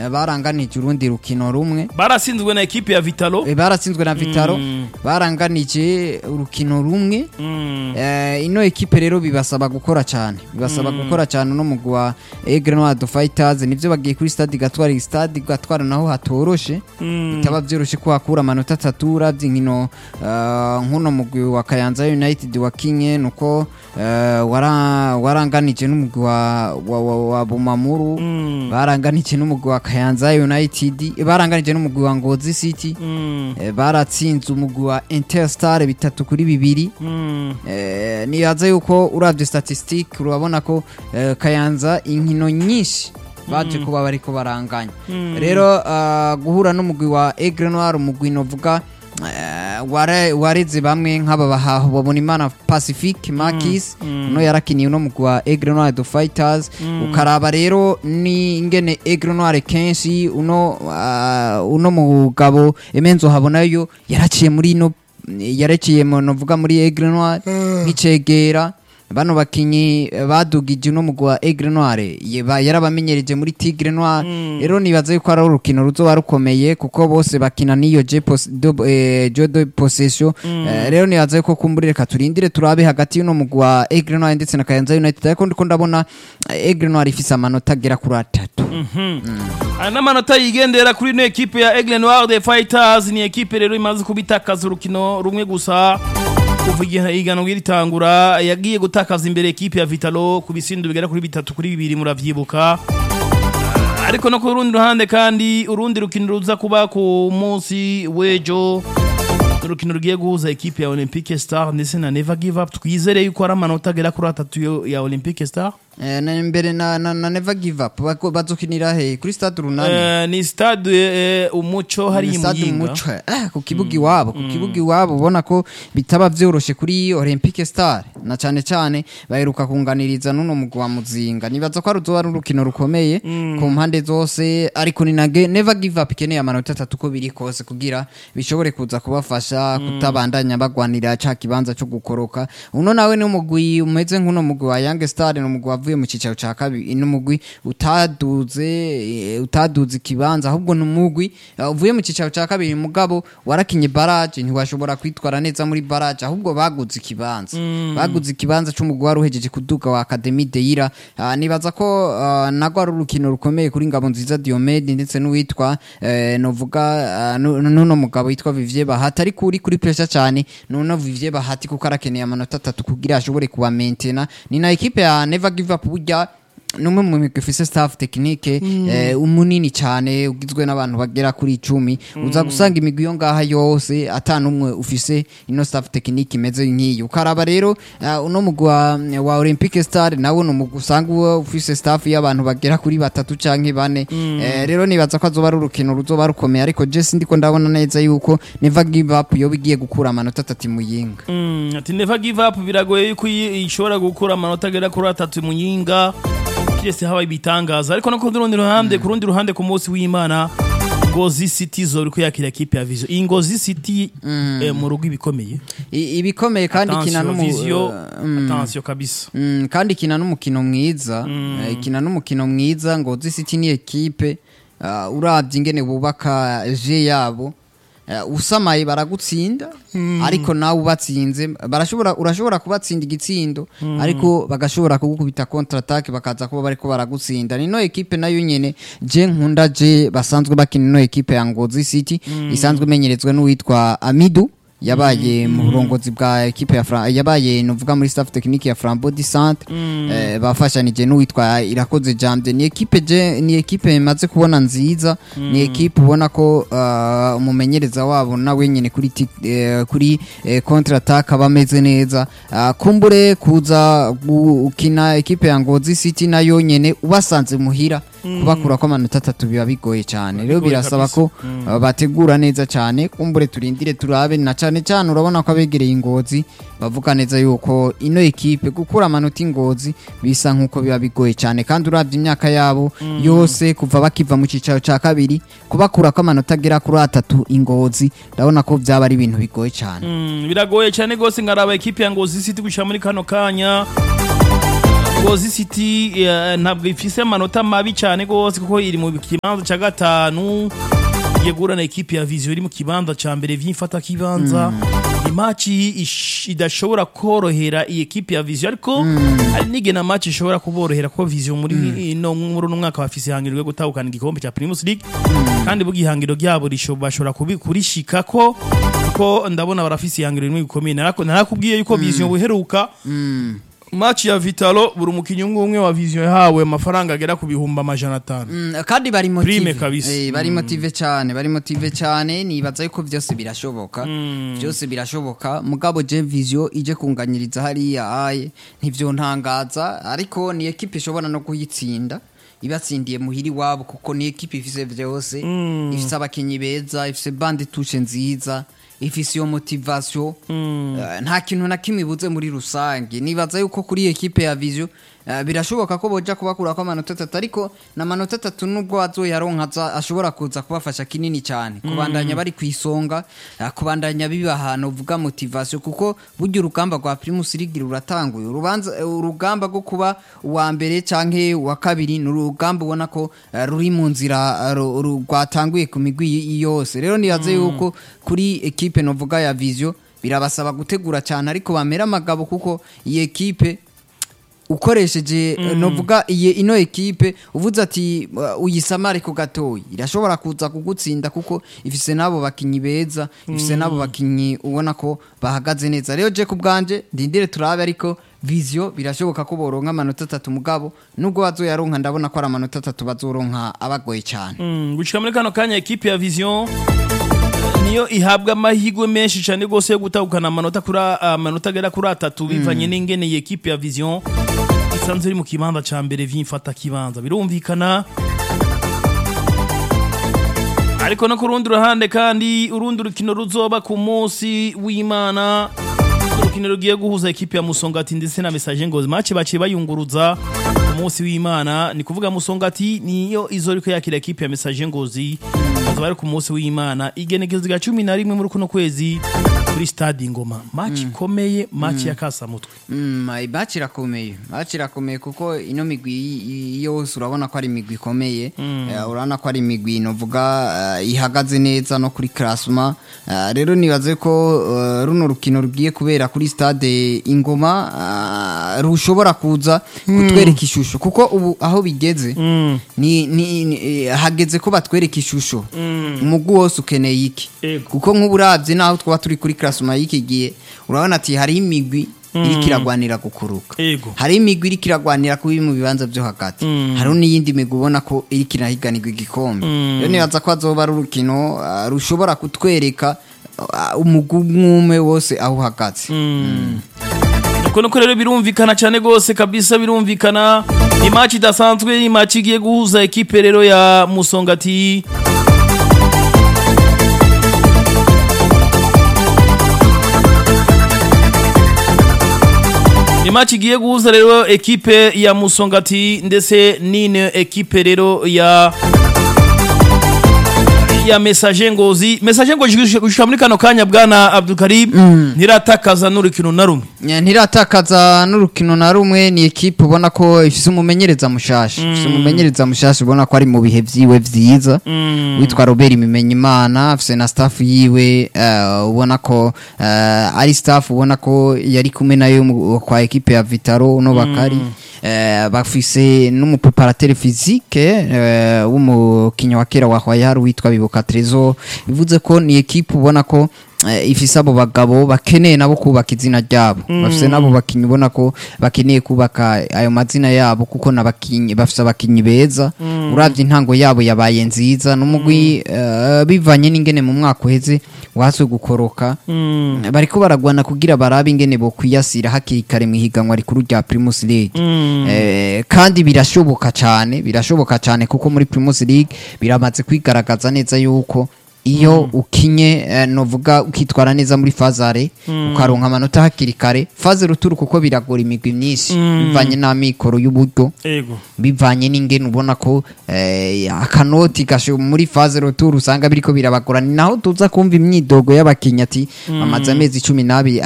eh, baranganije urundi rukino rumwe barasinzwe na ekipe ya vitalo Eh, baratsinzwe na vitaro Mm. baranganije urukino rumwe Mm. Eh, ino ekipe rero bibasaba gukora cyane bibasaba gukora cyane no mugwi wa Aigle Noir de Fighters nivyo bagiye kuri stade Gatwara stade Gatwara naho hatoroshe Mm. bitaba vyoroshe ko hakura amanota atatu uravye inkino eh, nk'uno mugwi wa Kayanza United wakinye nuko eh, wara- waranganije n'umugwi wa, wa, wa, wa Bumamuru Mm. baranganije n'umugwi wa Kayanza United eh, baranganije n'umugwi wa Ngozi City Mm. eh, baratsinze umugwi wa Interstar bitatu kuri bibiri Mm. Eh, nibaza yuko uravye statistique urabona ko eh, Kayanza inkino nyinshi baje kuba bariko baranganya rero ah, guhura n'umugwi wa Aigle Noir umugwi novuga eh, ware- wareze bamwe nk'aba bahaho babona imana Pacifique Marquis no yarakiniye no mugwi wa Aigle Noir de Fighters ukaraba rero ni ingene Aigle Noir kenshi uno ah, uno mugabo Emenzo habonayo yaraciye muri ino yarekeye mu novuga muri Aigle Noir nk'icegera bano bakinyi eh, badugije uno mugwi wa Aigle Noir ye- ba- yarabamenyereje muri Tigre Noir rero nibaza yuko ari urukino ruzoba rukomeye kuko bose bakina n'iyo je pos- do- eh, jeu de possession Eh, rero nibaza yuko kumbura reka turindire turabe hagati y'uno mugwi wa Aigle Noir ndetse na Kayanza United ariko ndiko ndabona eh, Aigle Noir ifise amanota agera kuri atatu aya n'amanota yigendera kuri ino ekipe ya Aigle Noir de Fighters ni ekipe rero imaze kubitakaza urukino rumwe gusa kuva igihe iganwa ritangura yagiye gutakaza imbere ekipe ya Vitalo ku bisindo bigera kuri bitatu kuri bibiri muravyibuka ariko no ku rundi ruhande kandi urundi rukino ruza kuba ku munsi w'ejo urukino rugiye guhuza ekipe ya Olympique Star ndetse na Never Give Up twizere yuko ari amanota agera kuri atatu yo- ya Olympique Star Eh, na mbere na, na, na Never Give Up bako- bazokinira he kuri stade runani Eh, ni stade eh, umuco hari Ni stade imuyinga Umuco. Eh, ku kibuga iwabo ku kibuga iwabo ubona ko bitaba vyoroshe kuri Olympique Star na cane cane baheruka kunganiriza nuno mugwi wa Muzinga nibaza ko ari uzoba ari urukino rukomeye ku mpande zose ariko ni nage Never Give Up ikeneye amanota atatu ko biri kose kugira bishobore kuza kubafasha kutabandanya bagwanira ca kibanza cyo gukoroka uno nawe ni umugwi umeze nk'uno mugwi wa Young Star ni umugwi wavuye mu cicaro ca kabiri ni umugwi utaduze eh, utaduze ikibanza ahubwo ni umugwi eh, uvuye mu cicaro ca kabiri mugabo warakinye barage ntiwashobora kwitwara neza muri barage ahubwo baguze ikibanza baguze ikibanza c'umugwi wari uhejeje kuduga wa Academy Deira Ah, nibaza ko ah, nago ari urukino rukomeye kuri ngabo nziza Diomede ndetse n'uwitwa eh, novuga ah, nu- nuno mugabo yitwa Vivier Bahati ariko uri kuri pressure cyane nuno Vivier Bahati kuko arakeneye amanota atatu kugira ashobore kuba maintainer ni na equipe ya Never Give Up burya numwe mu migwi ifise staff technique eh, umunini cyane ugizwe n'abantu bagera kuri icumi uza gusanga imigwi yo ngaha yose ata numwe ufise ino staff technique imeze nk'iyo ukaraba rero uh, uno mugwi wa, wa Olympique Star nawo ni umugwi usanga uwo ufise staff y'abantu bagera kuri batatu canke bane eh, rero nibaza ko azoba ari urukino ruzoba rukomeye ariko je sindiko ndabona neza yuko Never Give Up yoba igiye gukura amanota atatu muyinga Mm, ati never give up biragoye yuko iyi- ishobora gukura amanota agera kuri atatu mu nyinga kiretse habaye ibitangaza ariko no ku rundi ruhande ku rundi ruhande ku munsi w'imana ngozi city zori ko yakira ekipe ya vision iyi ngozi city eh, mu rugo ibikomeye I- ibikomeye kandi kina Attention, n'umu vision uh, mm. attention kabisa Mm, kandi ikina n'umukino mwiza eh, ikina n'umukino mwiza ngo City ni ekipe uh, uravye ingene bubaka je yabo uh, usamaye baragutsinda ariko nawe ubatsinze barashobora urashobora kubatsinda igitsindo ariko bagashobora kugukubita contre attaque bakaza kuba bariko baragutsinda nino ekipe nayo nyene je nkunda je basanzwe bakina ino ekipe ya Ngozi City isanzwe imenyerezwe n'uwitwa Amidu yabaye mu burongozi bwa ekipe ya Fra yabaye novuga muri staff technique ya Flambeau du Centre eh, bafashanije n'uwitwa Irakoze Jamde ni ekipe je ni ekipe imaze kubona nziza ni ekipe ubona ko uh, umumenyereza wabo nawe nyene kuri tik- eh, kuri eh, contre attaque abameze neza uh, kumbure kuza gukina ekipe ya Ngozi City nayo nyene ubasanze muhira kubakura ko amanota atatu biba bigoye cyane rero Bigoye birasaba kabisa. ko uh, bategura neza cyane kumbure turindire turabe na cyane cyane urabona ko abegereye ingozi bavuga neza yuko ino ekipe gukura amanota ingozi bisa nk'uko biba bigoye cyane kandi urabye imyaka yabo yose kuva bakiva mu cyicaro cya kabiri kubakura ko amanota agera kuri atatu ingozi ndabona ko byaba ari ibintu bigoye cyane Mm, biragoye cyane rwose ngaraba ekipe ya ngozi city gushira muri kano kanya Ngozi City eh, ntabwo ifise amanota mabi cyane gose kuko iri mu kibanza ca gatanu igiye guhura na ekipe ya Vision iri mu kibanza ca mbere vyimfata kibanza imaci ish- idashobora korohera iyi ekipe ya Vision ariko hari nige na match ishobora kuborohera kuko Vision muri ino muri uno mwaka bafise ihangiro ryo gutahukana igikombe ca Primus League kandi bugi ihangiro ryabo risho- bashobora kubi- kurishikako kuko ndabona barafise ihangiro rimwe gikomeye narako narakubwiye yuko Vision buheruka Match ya Vitalo buri umukinnyi umwe umwe wa Vision yahawe amafaranga agera ku bihumbi amajana atanu. Mm, kandi bari Prime motive kabisa. Eh, bari motive cyane bari motive cyane nibaza yuko byose birashoboka byose birashoboka mugabo je vision ije kunganyiriza hariya aye ntivyo ntangaza ariko ni equipe ishobora no kuyitsinda ibatsindiye muhiri wabo kuko ni equipe ifise vyose ifise abakinyi beza ifise bande touche nziza ifise iyo motivation Eh, nta kintu na kimwe ibuze muri rusange nibaza yuko kuri equipe ya vision eh, birashoboka ko boja kubakurako amanota atatu ariko n'amanota atatu nubwo azoyaronka aza- ashobora kuza kubafasha kinini cyane kubandanya bari ku isonga eh, kubandanya biba ahantu uvuga motivation kuko burya urugamba rwa Primus League ruratanguye urubanza eh, urugamba rwo kuba uwa mbere canke uwa kabiri ni urugamba ubona ko eh, ruri mu nzira eh, ru- ru- rwatanguye ku migwi y- yose rero nibaze yuko kuri equipe novuga ya Vision birabasaba gutegura cyane ariko bamera amagabo kuko iyi equipe ukoresheje mm. novuga iyi ino ekipe uvuze ati uh, uyisamare ko gatoyi irashobora kuza kugutsinda kuko ifise nabo bakinyi beza ifise nabo bakinyi ubona ko bahagaze neza rero je kubwanje ndindire turabe ariko Visio birashoboka ko boronka amanota atatu mugabo nubwo bazoyaronka ndabona ko ari amanota atatu bazoronka abagoye cyane Mm, gushika muri kano kanya ekipe ya Vision niyo ihabwa amahirwe menshi cyane gose yo gutahukana amanota kuri amanota agera kuri atatu bivanye n'ingene iyi ekipe ya Vision isanzwe iri mu kibanza ca mbere vyimfata kibanza birumvikana ariko no ku rundi ruhande kandi urundi rukino ruzoba ku munsi w'imana urukino rugiye guhuza ekipe ya musongati ndetse na message ngozi match baciye bayunguruza ku munsi w'imana ni kuvuga musongati niyo izoriko yakira ekipe ya message ngozi bazaba ari ku munsi w'imana igenekezo rya cumi na rimwe muri kuno kwezi kuri stade ngoma match ikomeye match ya kasamutwe Mm, match irakomeye match irakomeye kuko ino migwi y- y- yose urabona ko ari imigwi ikomeye Eh, urabona ko ari imigwi novuga eh, ihagaze neza no kuri classement Eh, rero nibaze ko eh, runo rukino rugiye kubera kuri stade ingoma eh, rushobora kuza kutwereka ishusho kuko ubu aho bigeze ni, ni, ni eh, hageze ko batwereka ishusho umugwi wose ukeneye iki Ego. kuko nk'ubu uravye naho twaba turi kuri classement y'iki gihe urabona ati hari imigwi iriko iragwanira gukuruka Ego. hari imigwi iriko iragwanira kuba mu bibanza vyo hagati hariho n'iyindi migwi ubona ko iriko irahiganirwa igikombe rero nibaza ko azoba ari urukino ah, rushobora kutwereka ah, umugwi umwe wose aho uhagaze Uko nuko rero birumvikana cyane gose kabisa birumvikana ni match idasanzwe ni match igiye guhuza ekipe rero ya Musongati ni match igiye guhuza rero ekipe ya Musongati ndetse n'ine ekipe rero ya ya message ngozi message ngozi gushika muri kano kanya bwana Abdul Karim ntiratakaza n'urukino na rumwe Nya, ntiratakaza n'urukino na rumwe ni ekipe ubona ko ifise umumenyereza mushasha ifise umumenyereza mushasha ubona ko ari mu bihe vyiwe vyiza witwa Robert Bimenyimana afise na staff yiwe eh, ubona ko eh, ari staff ubona ko yari kumwe nayo mu- kwa ekipe ya Vitaro uno bakari eh, bafise n'umupreparateur physique eh, w'umukinnyi wa kera wa Royal witwa Bibuka Trezor bivuze ko ni ekipe ubona ko eh, ifise abo bagabo bakeneye nabo kubaka izina ryabo bafise nabo bakinyi ubona ko bakeneye kubaka ayo mazina yabo kuko nabakinyi bafise abakinyi beza uravye intango yabo yabaye nziza n'umugwi eh, bivanye n'ingene mu mwaka uheze waswe gukoroka bariko baragwana kugira barabe ingene bokwiyasira hakiri kare mu higanwa rikuru rya Primus League eh, kandi birashoboka cyane birashoboka cyane kuko muri Primus League biramaze kwigaragaza neza yuko iyo ukinye eh, novuga ukitwara neza muri fazare ukaronka amanota hakiri kare faze ruturu kuko biragora imigwi myinshi bivanye n'amikoro y'uburyo ego bivanye n'ingene ubona ko eh, akanoti gasho muri faze ruturu usanga biriko birabagora ni naho tuza kumva imyidogo y'abakinnyi ati bamaze amezi cumi n'abiri